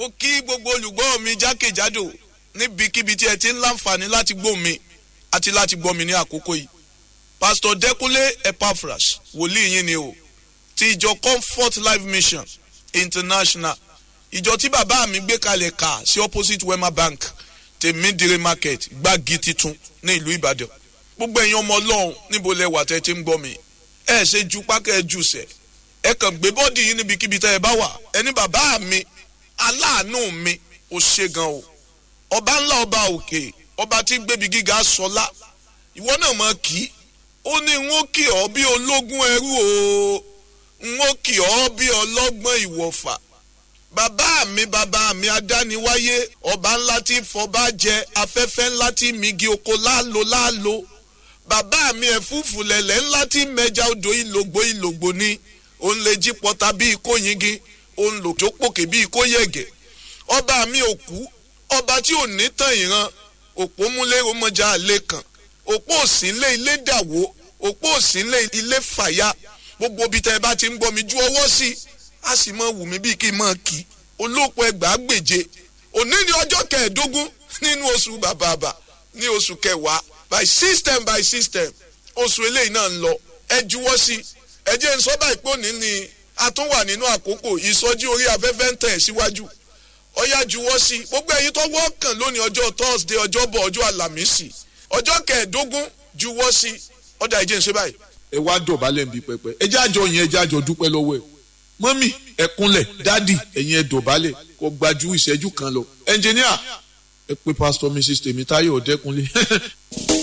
mo kí gbogbo olùgbọ́ mi jákèjádò níbikíbi tí ẹ ti ń láǹfààní láti gbọ́ mi àti láti gbọ́ mi ní àkókò yìí pastor Dẹ́kúnlé Epaphras wòlíì yín ni o ti ìjọ Comfort Life Mission International ìjọ tí bàbá mi gbé kalẹ̀ kà sí opposite Wema Bank tèmídìrí market gbági titun ní ìlú Ìbàdàn gbogbo ẹ̀yin ọmọ Ọlọ́run níbo lẹ wà tẹ́ ti ń gbọ́ mi ẹ ṣe ju pákẹ́ jù sẹ̀ ẹ kàn gbé bọ́ọ̀dì yín níbikíbi tẹ́ ẹ bá wà ẹni bàbá mi aláàánú mi ò ṣe gan o ọba ńlá ọba òkè ọba tí gbébi gíga sọlá ìwọ náà mọ kí ó ní n ó kì ọ́ bí ológun ẹrú o n ó kì ọ́ bí ọlọ́gbọ́n ìwọ̀fà bàbá mi bàbá mi adániwáyé ọba ńlá tí fọba jẹ afẹ́fẹ́ ńlá tí migi oko láàlò láàlò bàbá mi ẹ̀fúùfù lẹ̀lẹ̀ ńlá tí mẹja odò ìlògbò ìlògbò ni òun lè jí pọta bíi kó yingi òun lò tó pòkè bíi kó yẹ̀gẹ̀ ọba mi ò kú ọba tí ò ní tàn ìran òpó múlé ọmọjà àlè kan òpó òsínlé ilé dàwó òpó òsínlé ilé fàyà gbogbo ibi tẹ́ ẹ bá ti ń gbọ́ mi ju ọwọ́ sí i a sì mọ wù mí bíi kí n mọ kí olóòpọ̀ ẹgbàá gbèje òní ni ọjọ́ kẹẹ̀ẹ́dógún nínú oṣù bàbàbà ní oṣù kẹwàá by system by system oṣù eléyìí náà ń lọ ẹ juwọ́ sí ẹ jẹ́ n sọ báyìí pé òní ni a tún wà nínú àkókò ìsọjí orí afẹ́fẹ́ ń tẹ̀ síwájú ọyá juwọ́ sí gbogbo ẹ̀yin tó wọ́ọ̀kàn lónìí ọjọ́ thursday ọjọ́bọ̀ ọjọ́ àlàmísì ọjọ́ kẹẹ̀ẹ́dógún juwọ́ sí ọ̀dà ìjẹ́ ń ṣe báyìí. ẹ wá dọ̀bálẹ̀ nbí pẹpẹ ẹ jẹ́ àjọ yẹn ẹ jẹ́ àjọ dúpẹ́ lọ́wọ́ ẹ̀ mọ́mì ẹ kúnlẹ̀ dádì ẹ̀yin ẹ dọ̀bálẹ̀ kó gbajú ìṣẹ́jú kan lọ ẹnjìníà ẹ pé pásítọ̀ mrs tèmítáyọ̀ ọ̀dẹ́kunlé